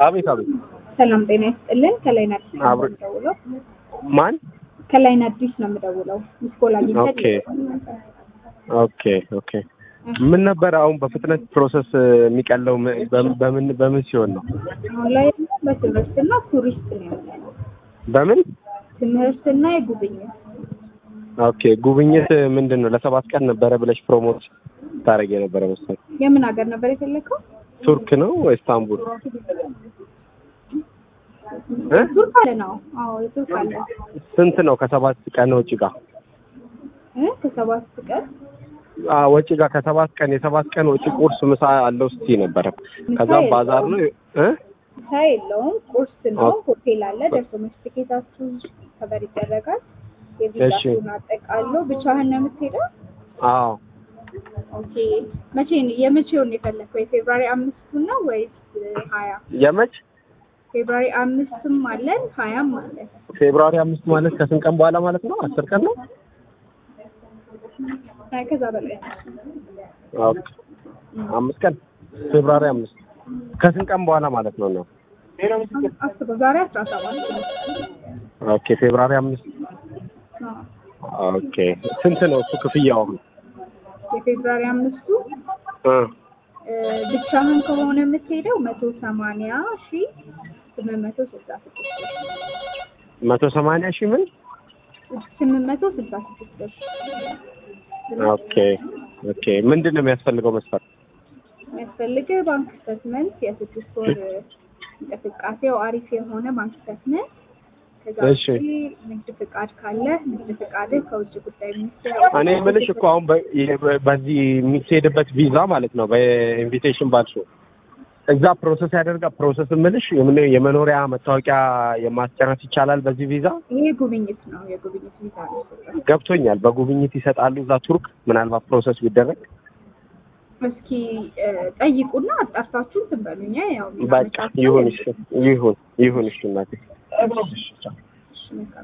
አቤት አቤት። ሰላም ጤና ይስጥልን። ከላይ አዲስ ነው አብሮ- የምደውለው። ማን? ከላይ አዲስ ነው የምደውለው። ሚስኮል አግኝተን ኦኬ ኦኬ ኦኬ። ምን ነበር አሁን በፍጥነት ፕሮሰስ የሚቀለው ም- በምን- በምን በምን ሲሆን ነው? አሁን ላይ ያለው በትምህርትና ቱሪስት ነው ያለነው። በምን? ትምህርትና የጉብኝት ኦኬ ጉብኝት ምንድን ነው? ለሰባት ቀን ነበረ ብለሽ ፕሮሞት ታደርጊ የነበረ መሰለኝ። የምን ሀገር ነበር የፈለከው? ቱርክ ነው ወይ ኢስታንቡል? እ? ቱርክ አለ ነው። አዎ የቱርክ አለ ስንት ነው ከሰባት ቀን ወጪ ጋር? እ ከሰባት ቀን አ ወጪ ጋር ከሰባት ቀን የሰባት ቀን ወጪ ቁርስ፣ ምሳ አለው ስቲ ነበረ። ከዛ ምሳ ባዛር ነው እ ምሳ የለውም። ቁርስ ነው። ኦኬ። ሆቴል አለ። ደርሶ መልስ ትኬታችሁ ከበር ይደረጋል። እሺ። የቪዛችሁን አጠቃሎ ብቻህን ነው የምትሄደው? አዎ ኦኬ መቼ ነው የመቼውን ነው የፈለከው? የፌብራሪ አምስቱን ነው ወይስ ሀያ የመች ፌብራሪ አምስትም አለን ሀያም አለን። ፌብሩዋሪ አምስት ማለት ከስንት ቀን በኋላ ማለት ነው? አስር ቀን ነው። አይ ከዛ በላይ ኦኬ አምስት ቀን ፌብሩዋሪ አምስት ከስንት ቀን በኋላ ማለት ነው ነው? አስበው ዛሬ አስራ ሰባት ነው። ኦኬ ፌብሩዋሪ አምስት አዎ። ኦኬ ስንት ነው እሱ ክፍያው? የፌብራሪ አምስቱ እ እ፣ ብቻህን ከሆነ የምትሄደው መቶ ሰማንያ ሺ ስምንት መቶ ስልሳ ስድስት ብር መቶ ሰማንያ ሺህ ምን? ስምንት መቶ ስልሳ ስድስት ብር ኦኬ ኦኬ ምንድን ነው የሚያስፈልገው መስፈርት? የሚያስፈልግህ ባንክ ስቴትመንት የስድስት ወር እንቅስቃሴው አሪፍ የሆነ ባንክ ስቴትመንት ከዛ እሺ። ውጪ ንግድ ፍቃድ ካለ ንግድ ፍቃድህ ከውጭ ጉዳይ ሚኒስቴር እኔ የምልሽ እኮ አሁን በ- የ- በዚህ የሚሄድበት ቪዛ ማለት ነው በኢንቪቴሽን ባልሽው እዛ ፕሮሰስ ያደርጋ ፕሮሰስ የምልሽ የምን- የመኖሪያ መታወቂያ የማስጨረስ ይቻላል በዚህ ቪዛ ይሄ ጉብኝት ነው የጉብኝት ቪዛ ነው የሰጠው። ገብቶኛል በጉብኝት ይሰጣሉ እዛ ቱርክ ምናልባት ፕሮሰስ ቢደረግ እስኪ እ፣ ጠይቁና አጣርታችሁ እንትን በሉኝ ያው በቃ ይሁን እሺ ይሁን ይሁን እሺ እናቴ እሺ፣ መልካም